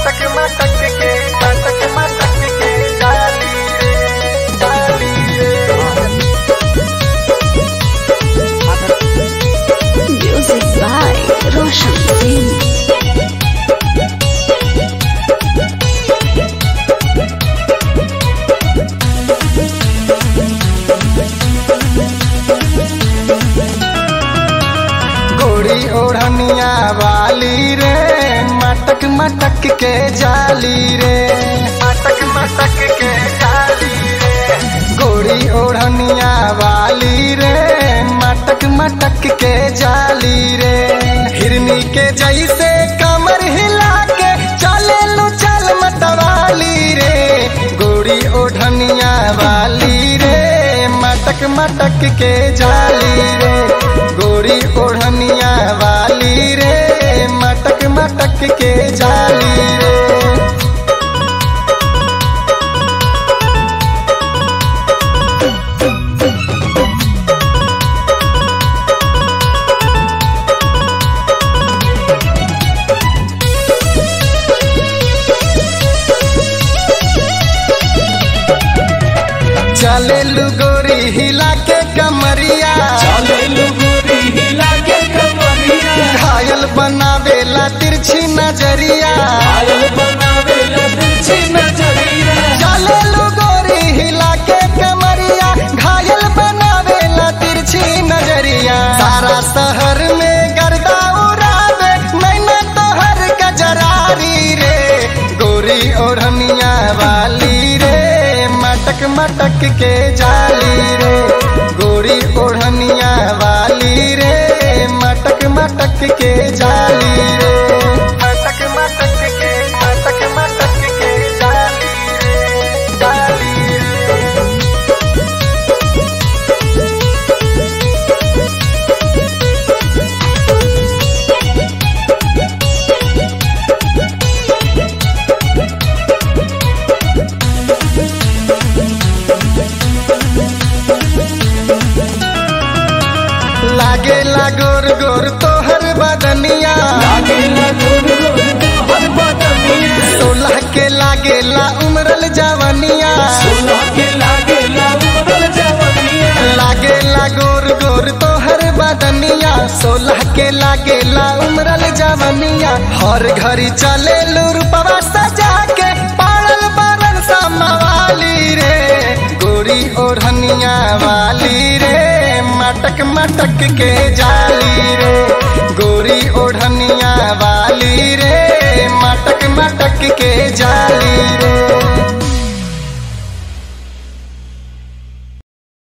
मटक मटक के मटक मटक के डाली रे डाली रे Music by Roshan Singh. गोरी ओढ़निया वाली रे मटक मटक के जाली रे मटक मटक के जाली रे गोरी ओढ़निया वाली रे मटक मटक के जाली रे हिरनी के जैसे कमर हिला के चले लो चल मतवाली रे गोरी ओढ़निया वाली रे मटक मटक के जाली रे गोरी ओढ़निया वाली रे मटक मटक के जाली रे चले लू गोरी हिला के कमरिया घायल बनावेला तिरछी नजरिया चले लू गोरी हिला के कमरिया घायल बनावेला तिरछी नजरिया सारा शहर में गर्दा उड़ावे मैंने तोहर गजरारी रे गोरी ओढ़निया वाली रे मटक मटक के जाली रे गोरी ओढ़निया वाली रे मटक मटक के जाली रे मटक मटक के मटक मटक के जाली रे जाली रे लागे लागोर गोर तोहर बदनिया सोलह के लागेला उमरल जवनिया लागे लागोर गोर तोहर बदनिया सोलह के लागेला उमरल जवनिया हर घड़ी चले लूरपवा सजा के पाड़ल बरन समवाली रे गोरी ओढ़निया वाली रे मटक मटक के जाली रे गोरी ओढ़निया वाली रे मटक मटक के